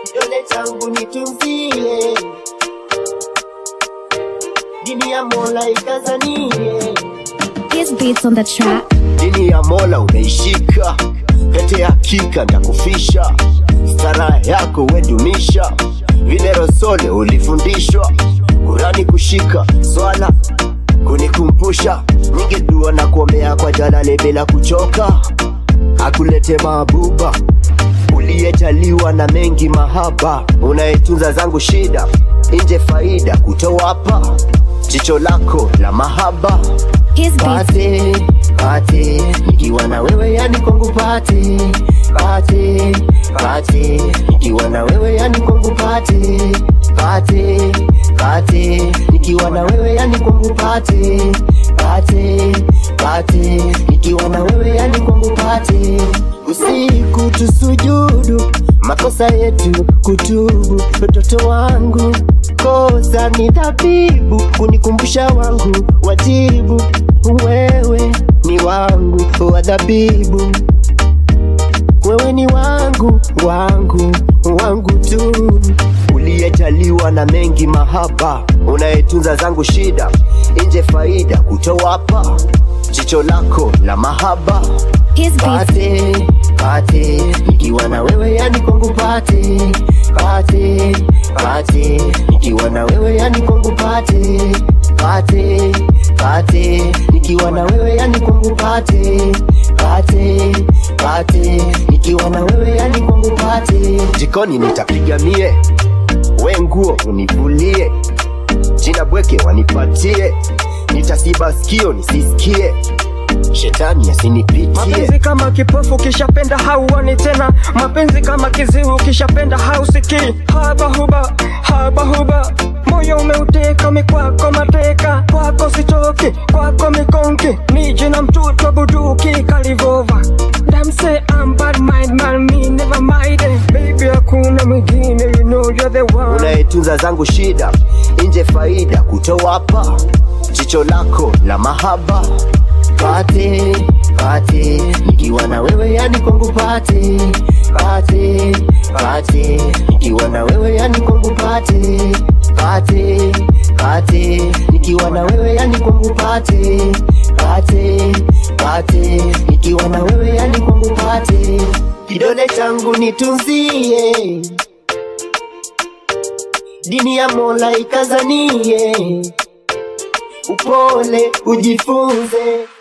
kidole changu nitunzie, dini ya Mola ikazanie, His beats on the track. dini ya Mola umeishika, pete ya hakika ndakufisha, stara yako wedumisha, vile Rosole ulifundishwa, Kurani kushika, swala kunikumbusha, nyingi dua na kuombea kwa Jalali bila kuchoka, akulete mabuba uliyejaliwa na mengi mahaba, unayetunza zangu shida, nje faida kutowapa, jicho lako la mahaba His beats. pate pate, nikiwa na wewe yani kwangu pate pate pate, nikiwa na wewe yani kwangu pate pate pate, nikiwa na wewe yani kwangu pate pate pate, nikiwa na wewe yani kwangu pate usiku tusujudu makosa yetu kutubu, mtoto wangu kosa ni dhabibu, kunikumbusha wangu wajibu, wewe ni wangu wa dhabibu, wewe ni wangu wangu wangu tu, uliyejaliwa na mengi mahaba, unayetunza zangu shida, nje faida kutowapa, jicho lako la mahaba His beats. pate pate, nikiwa na wewe yani kwangu pate pate pate, nikiwa na wewe yani kwangu pate pate pate, nikiwa na wewe yani kwangu pate pate pate, nikiwa na wewe yani kwangu pate. Jikoni nitapiga mie, we nguo univulie, jina bweke wanipatie, nitasiba sikio nisisikie, shetani asinipitie. Mapenzi kama kipofu ukishapenda hauoni tena, mapenzi kama kiziwi ukishapenda hausikii. Haba huba haba huba, moyo umeuteka mikwako mateka, kwako sitoki, kwako mikonki, nije na mtoto buduki kalivova Damse I'm bad mind man, me never mind it. Baby hakuna mwingine, you know you're the one. unayetunza zangu shida, nje faida kutowapa, jicho lako la mahaba pate pate, nikiwa na wewe yani kwangu pate pate pate, nikiwa na wewe yani kwangu pate pate pate, nikiwa na wewe yani kwangu pate pate pate, nikiwa na wewe yani kwangu pate, kidole changu nitunzie dini ya Mola ikazanie, upole ujifunze,